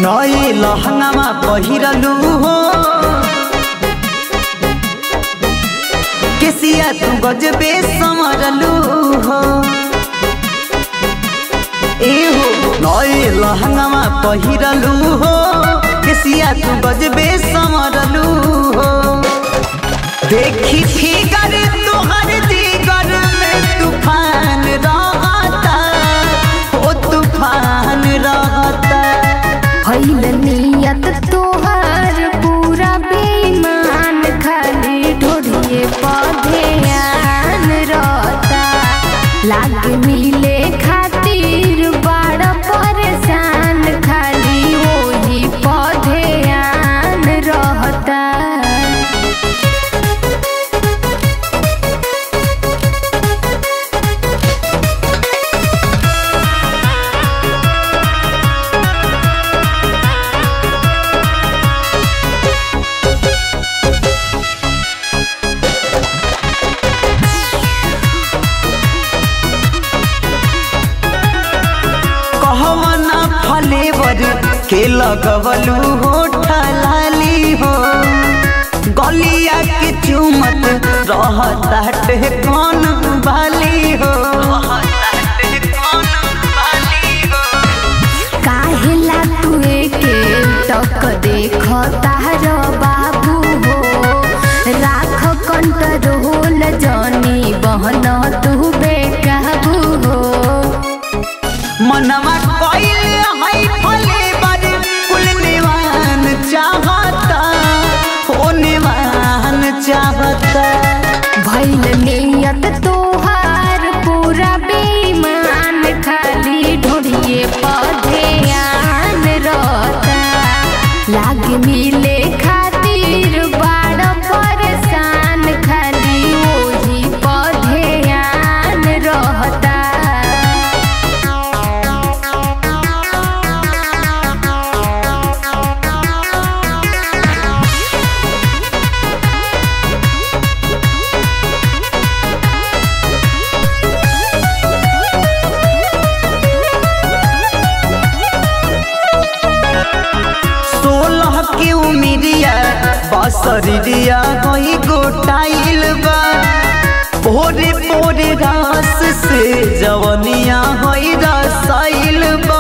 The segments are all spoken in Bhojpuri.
नए लहंगामा पहिरलू हो केसिया तू गजबे समरलू हो ए हो नए लहंगामा पहिरलू हो केसिया तू गजबे समरलू हो देखी फिगर तोहर जिगर में तूफान रहता ओ तूफान रहता भइल नियत तोहर पूरा बेईमान खाली ढोढ़िए पौधे आन रहता लाग मिले खातिर बड़ परेशान खाली वही पौधे आन रहता कहवना फलेवर के लगवलू हो ठलाली हो गलिया के चुमत रहता कौन बाली हो काहेला तुए के टक देख तार बाबू हो राख कंट्रोल जनी बहन तू बेकाबू हो मनवा कइल है फलेवर कुल निवान चाहता हो निवान चाहता भइल नियत तोहार पूरा बेईमान खाली ढोढ़िए पौधे आन रहता लाग मिले खातिर बड़ परेशान खाली वही पौधे आन रहता सोलह के उमिरिया बसरिया गई गोटाइल बा भोरे भोरे रास से जवनिया होई रसाइल बा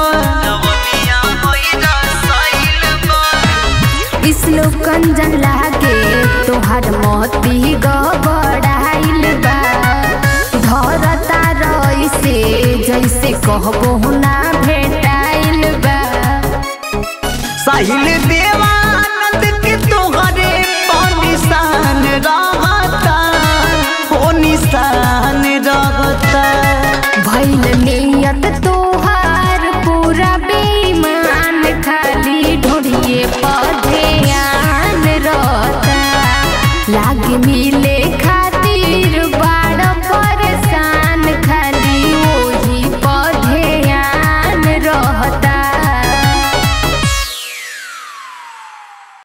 कंजन लागे तोहर मोती गबड़ाइल बा धरता रइसे जैसे कहबो ना भेटाइल बा साहिल देवानंद के तोहरे पर निशान रहता हो निशान रहता भइल नियत तोहार पूरा बेईमान खाली ढोढ़िए पौधे आन रहता लाग मिले